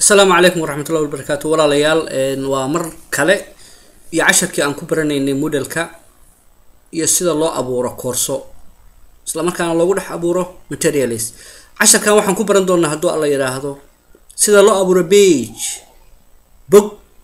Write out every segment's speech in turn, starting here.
asalaamu calaykum waraxmatullahi wabarakaatu walaalayaal waa mar kale iyo casharkii aan ku baranaynay modelka iyo sida loo abuuro koorso isla markaana loogu dhex abuuro materialis casharkan waxaan ku baran doonaa hadduu alla yidhaahdo sida loo abuuro bage bog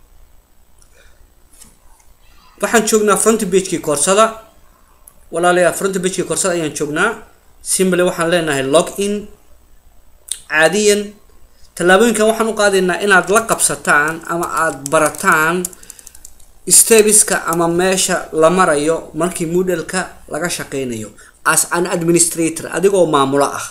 waxaan joognaa front bagekii koorsada walaalayaal front bagekii koorsada ayaan joognaa simble waxaan leenahay log in caadiyan tallaabooyinkan waxaan u qaadaynaa inaad la qabsataan ama aada barataan stebiska ama meesha la marayo markii modelka laga shaqeynayo as an administrator adigoo maamulo ah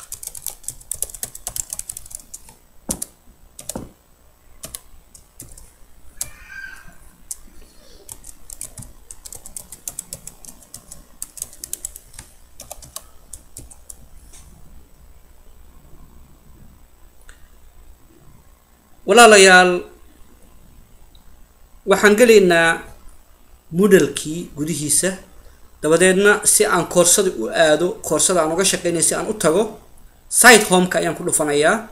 walaalayaal waxaan gelaynaa modelkii gudihiisa dabadeedna si aan koorsada u aado koorsada aan uga shaqeynaya si aan u tago site homeka ayaan ku dhufanayaa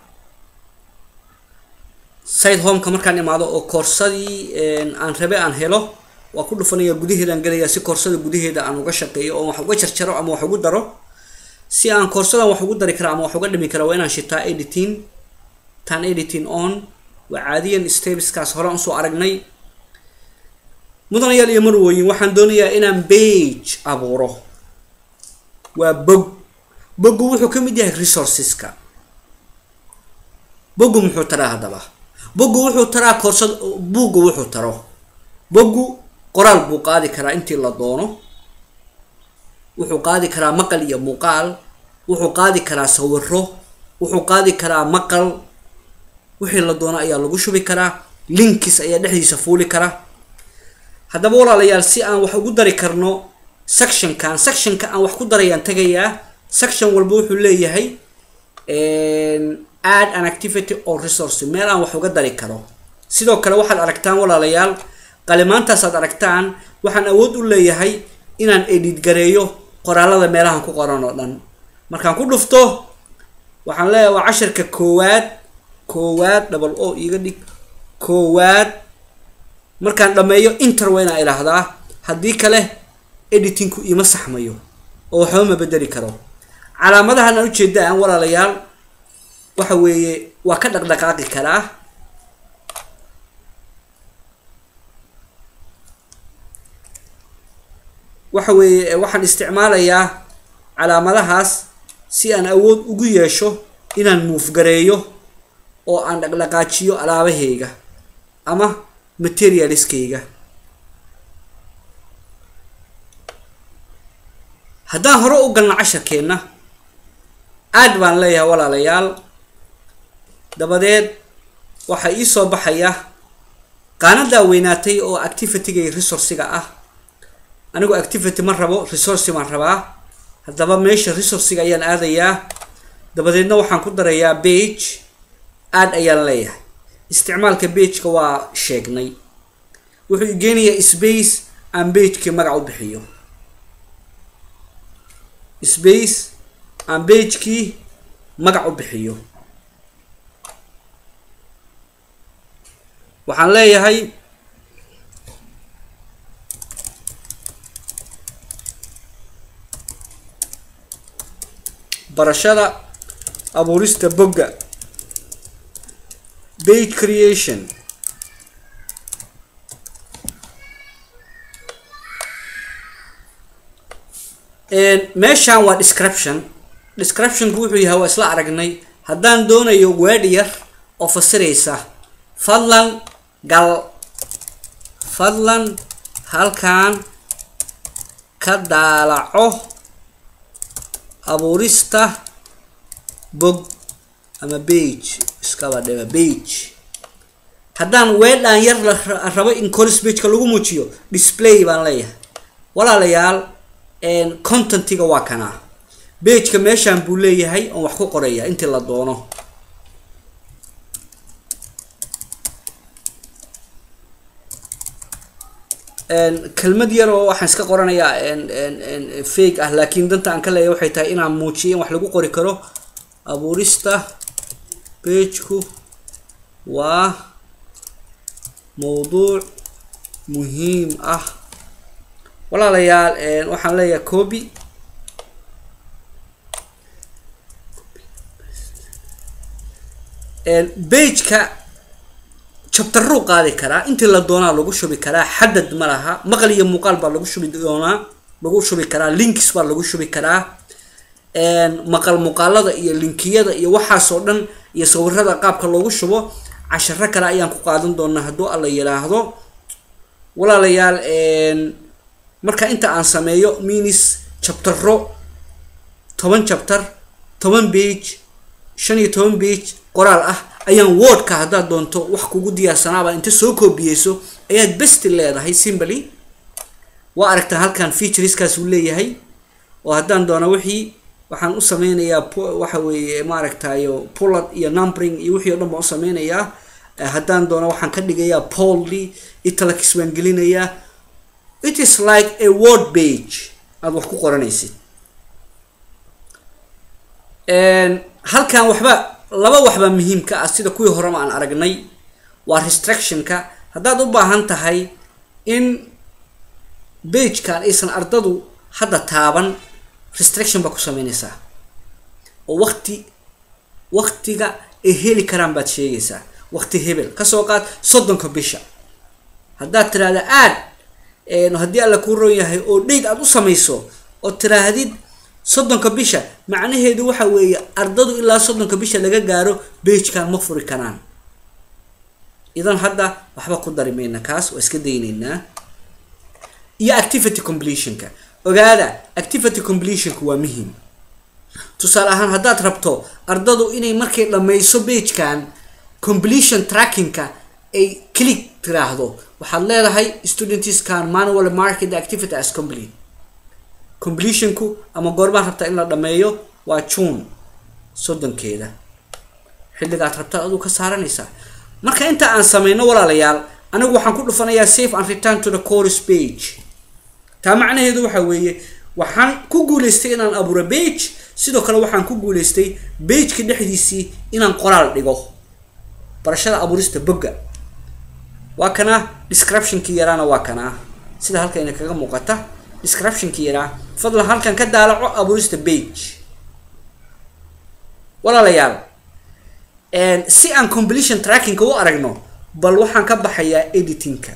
site homeka markaan imaado oo koorsadii aan rabe aan helo waa ku dhufanaya gudaheedaan gelayaa si koorsada gudaheeda aan uga shaqeeyo oo wax uga jarjaro ama wax ugu daro si aan koorsadan wax ugu dari kara ama wax uga dhimi kara waa inaan shitaa editing tan editing on waa caadiyan stebiskaas hore usoo aragnay mudanayaal iyo marwooyin waxaan doonayaa inaan bage abuuro waa bog boggu wuxuu ka mid yahay resourceska boggu muxuu taraa haddaba boggu wuxuu taraa koorsad buugga wuxuu taro boggu qoraal buu qaadi karaa intii la doono wuxuu qaadi karaa maqal iyo muuqaal wuxuu qaadi karaa sawiro wuxuu qaadi karaa maqal wixii la doono ayaa lagu shubi karaa linkis ayaa dhexdiisa fuuli kara haddaba walaalayaal si aan wax ugu dari karno sectionkan sectionka aan wax ku darayaan tagayaa section walba wuxuu leeyahay add an activity or resource meel aan wax uga dari karo sidoo kale waxaad aragtaan walaalayaal qalimaantaasaad aragtaan waxaan awood u leeyahay inaan edit gareeyo qoraalada meelahan ku qoran oo dhan markaan ku dhufto waxaan leeyahay waa casharka koowaad koowaad double o iga dhig koowaad markaan dhammeeyo inter waa inaa idhaahdaa haddii kale editingku ima saxmayo oo waxba ma bedeli karo calaamadahan aan ujeedaan walaalayaal waxa weeye waa ka dhaqdhaqaaqi karaa waxa weeye waxaan isticmaalayaa calaamadahaas si aan awood ugu yeesho inaan muufgareeyo oo aan dhaqdhaqaajiyo alaabahayga ama materialiskayga haddaan hore u galno casharkeenna aad baan leeyahay walaalayaal dabadeed waxaa ii soo baxaya qaanadaa weynaatay oo activityga resourciga ah anigoo activity ma rabo resourci baan rabaa haddaba meesha resourciga ayaan aadayaa dabadeedna waxaan ku darayaa bage aad ayaan leeyahay isticmaalka bageka waa sheegnay wuxuu igeenayaa space aan bagekii magac u bixiyo space aan bagekii magac u bixiyo waxaan leeyahay barashada abuurista bogga bage creation meeshan waa description descriptionku wuxuu yahay waa isla aragnay haddaan doonayo weedh yar oo fasiraysa fadlan gal fadlan halkan ka daalaco abuurista bog ama bage iskaba dhiba bage haddaan weedhaan yar la rabo in colis bageka lagu muujiyo display baan leeyahay walaalayaal contentiga waa kanaa bageka meeshaan buu leeyahay oon wax ku qoraya intii la doono kelmad yar oo waxaan iska qoranayaa fake ah laakiin danta aan ka leeyahay waxay tahay inaan muujiyo in wax lagu qori karo abuurista bageku waa mowduuc muhiim ah walaalayaal waxaan leeyahay copy bageka jabtaruu qaadi karaa intii la doonaa lagu shubi karaa xadad ma laha maqal iyo muuqaal baa lagu shubi doonaa lagu shubi karaa links baa lagu shubi karaa maqal muuqaalada iyo linkiyada iyo waxaasoo dhan iyo sawirada qaabka loogu shubo casharo kale ayaan ku qaadan doonaa hadduu alla yiraahdo walaalayaal marka inta aan sameeyo minis jabtaro toban jabtar toban bage shan iyo toban bage qoraal ah ayaan wordka haddaad doonto wax kugu diyaarsanaaba inta soo koobiyeyso ayaad besti leedahay simbly waa aragtaa halkan featureskaas uu leeyahay oo haddaan doono wixii waxaan u sameynayaa waxa weeye maaragtayo pullad iyo numbering iyo wixii o dhan baan u sameynayaa haddaan doono waxaan ka dhigayaa polly italax baan gelinayaa it is like a word page aada wax ku qoranaysid halkan waxba laba waxbaa muhiimka ah sida kuwii horeba aan aragnay waa restrictionka haddaad u baahan tahay in bagekan aysan ardadu hadda taaban restriction baa ku sameynaysaa oo wakti waktiga ay heli karaan baad sheegaysaa wakti hebel kasoo qaad soddonka bisha haddaad tiraahda aad haddii alla kuu ron yahay oo dheyd aad u samayso oo tiraahdid soddonka bisha macnaheedu waxa weeye ardadu ilaa soddonka bisha laga gaaro bagekan ma furi karaan idan hadda waxba ku dari mayna kaas waa iska dayneynaa iyo activity completionka ogaada activity completionka waa muhiim tusaale ahaan haddaad rabto ardadu inay markay dhammayso bagekan completion trackingka ay click tiraahdo waxaad leedahay students can manual market the activity as complete completionku ama goormaad rabtaa in la dhameeyo waa june soddonkeeda xilligaad rabtaad aduu ka saaranaysaa marka inta aan sameyno walaalayaal anigu waxaan ku dhufanayaa safe and return to the course page taa macnaheedu waxa weeye waxaan ku guuleystay inaan abuuro bage sidoo kale waxaan ku guuleystay bageka dhexdiisii inaan qoraal dhigo barashada abuurista bogga waa kana descriptionkii yaraana waa kana sida halkayna kaga muuqata descriptionkii yaraa fadlan halkan ka daalaco abuurista bage walaalayaal si aan completion trackingka u aragno bal waxaan ka baxayaa editingka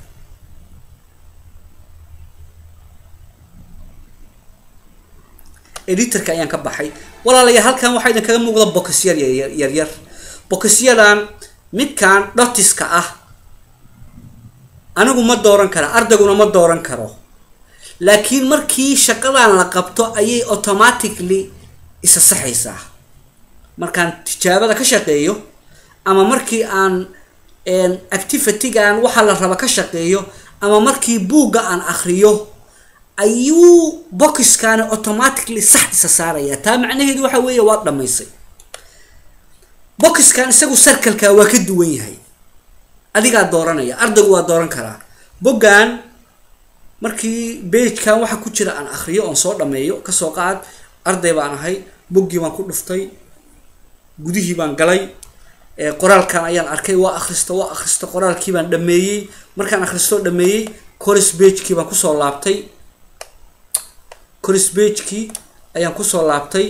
editorka ayaan ka baxay walaalayaal halkan waxaa idin kaga muuqda bokisyar yaryar bokisyadan midkan dhotiska ah anigu ma dooran kara ardayguna ma dooran karo laakiin markii shaqadan la qabto ayay automatically isa saxaysaa markaan tijaabada ka shaqeeyo ama markii aan activitygan waxaa la raba ka shaqeeyo ama markii buugga aan akriyo ayuu bokiskani automatically sax isa saaraya taa macnaheedu waxa weeye waad dhamaysay boxkan isagu sarkalka waa ka duwan yahay adigaa dooranaya ardaygu waa dooran karaa boggan markii bagekan waxa ku jira aan akriyo oon soo dhameeyo kasoo qaad arday baan ahay boggii baan ku dhuftay gudihii baan galay qoraalkan ayaan arkay waa akhrista waa akhrista qoraalkii baan dhameeyey markaan akhristoo dhameeyey coris bagekii baan kusoo laabtay coris bagekii ayaan kusoo laabtay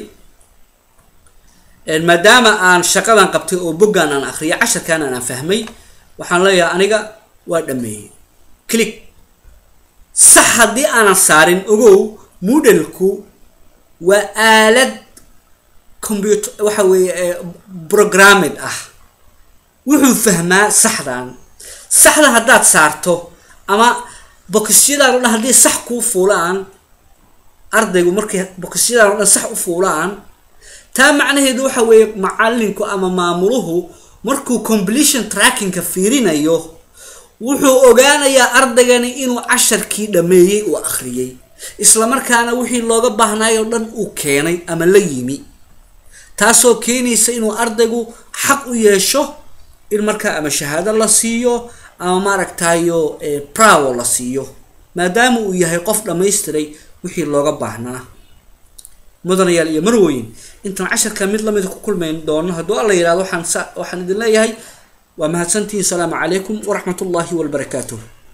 maadaama aan shaqadan qabtay oo boggan aan akriyo casharkan aan fahmay waxaan leeyahay aniga waa dhameeyey click sax haddii aanan saarin ogow moodalku waa aalad computer waxa weeye programmed ah wuxuu fahmaa saxdan saxda haddaad saarto ama bokisyadaan o dhan haddii sax kuu fuulaan ardaygu markay bokisyadaan o dhan sax u fuulaan taa macnaheedu waxa weeye macalinku ama maamuluhu markuu completion trackingka fiirinayo wuxuu ogaanayaa ardaygani inuu casharkii dhameeyey uu akhriyey islamarkaana wixii looga baahnaay oo dhan uu keenay ama la yimi taasoo keenaysa inuu ardaygu xaq u yeesho in markaa ama shahaado la siiyo ama maaragtayo prowo la siiyo maadaama uu yahay qof dhammaystiray wixii looga baahnaa mudanayaal iyo marweyn intaan casharka mid lamida ku kulmayn doono hadduu alla yihahdo waxaan sa waxaan idin leeyahay waa mahadsantihiin salaamu calaykum waraxmat ullaahi wabarakaatuh